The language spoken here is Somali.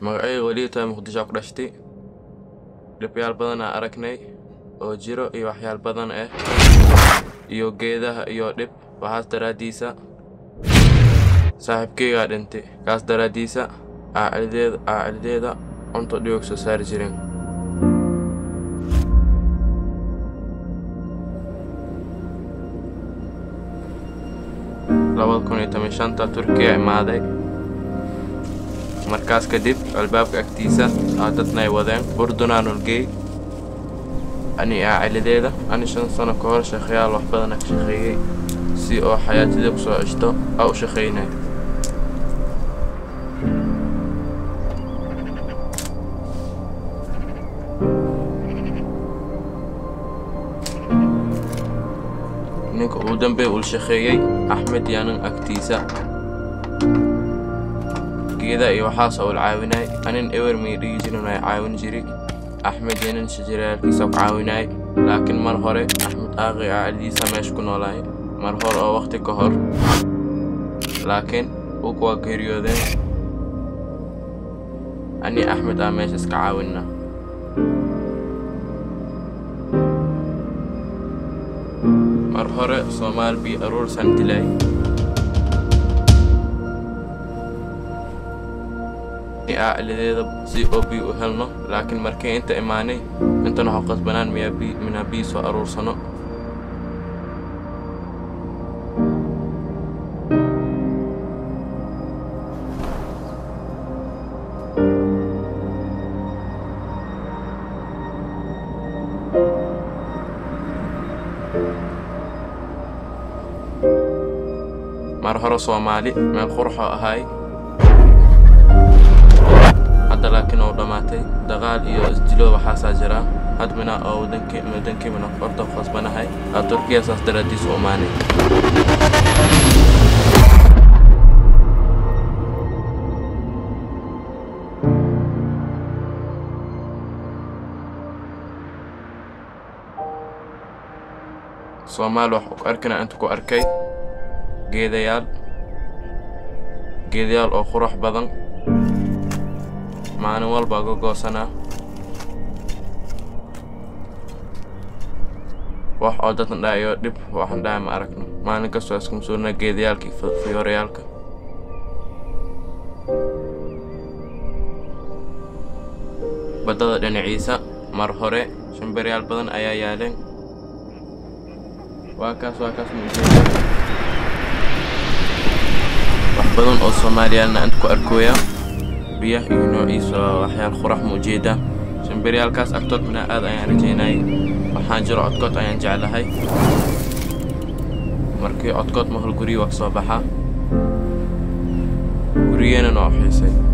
magacayga weli tahay muqdisho ku dhashtay dhibyaal badan aan aragnay oo jiro iyo waxyaal badan ah iyo geedaha iyo dhib waxaas daraaddiisa saaxiibkeygaa dhintay kaas daraaddiisa aacilideeda aacilideeda cunto dhigoog soo saari jireen labada kun iyo toban shanta turkiya imaaday markaas kadib albaabka agtiisa aa dadna ay wadeen burdunaa nolgeey ani aacilideeda ani shan sano ka hor shaqeyaal wax badana ka shaqeeyey si oo xayaatida ku soo ceshto aa u shaqaynay ninka ugu dambe ul shaqeeyey axmed yaanin agtiisa geeda iyo waxaas ul caawinay anin ewer may dhigi jirin ay caawin jiri axmed yanin shajaraalkiisa ku caawinay laakiin mar hore axmed aaqi aacilidiisa meesha ku noolaay mar hore oo waqti ka hor laakiin uu kuwaa geeriyoodeen ani axmed aa meesha iska caawinna mar hore soomaal bii aruursan dilay aacilideeda si oo bii u helno laakiin markii inta imaanay intan waxu qasbanaan miyaa bii minaa bii soo aruursano mar hore soomaali meel qurxoo ahay hadda laakiin uu dhammaatay dagaal iyo isdilo waxaasaa jira had mina oo wadankii wadankii mina orda qasbanahay aa turkiya saas daraaddiis u imaanay soomaali wax ku arkina inta ku arkay geedayaal geedayaal oo qurux badan maalin walbaa ga goosanaa wax oo dadna dhaa iyo dhib waxan dhaha ma aragno maalin kastoo iska masuulnaa geedayaalka iyo fiyoorayaalka baddada dhinaciisa mar hore shimbaryaal badan ayaa yaaleen waa kaas waa kaas muujeeda wax badan oo soomaaliyaalna inta ku arkooya biyaha iyo noociisa waxyaal qurax muujeeda shimbiryaalkaas agtood mina aad ayaan rajaynayay waxaan jiro codkood ayaan jeclahay markii codkood mahol guryi waa ka soo baxaa gurigeenana oo xiisay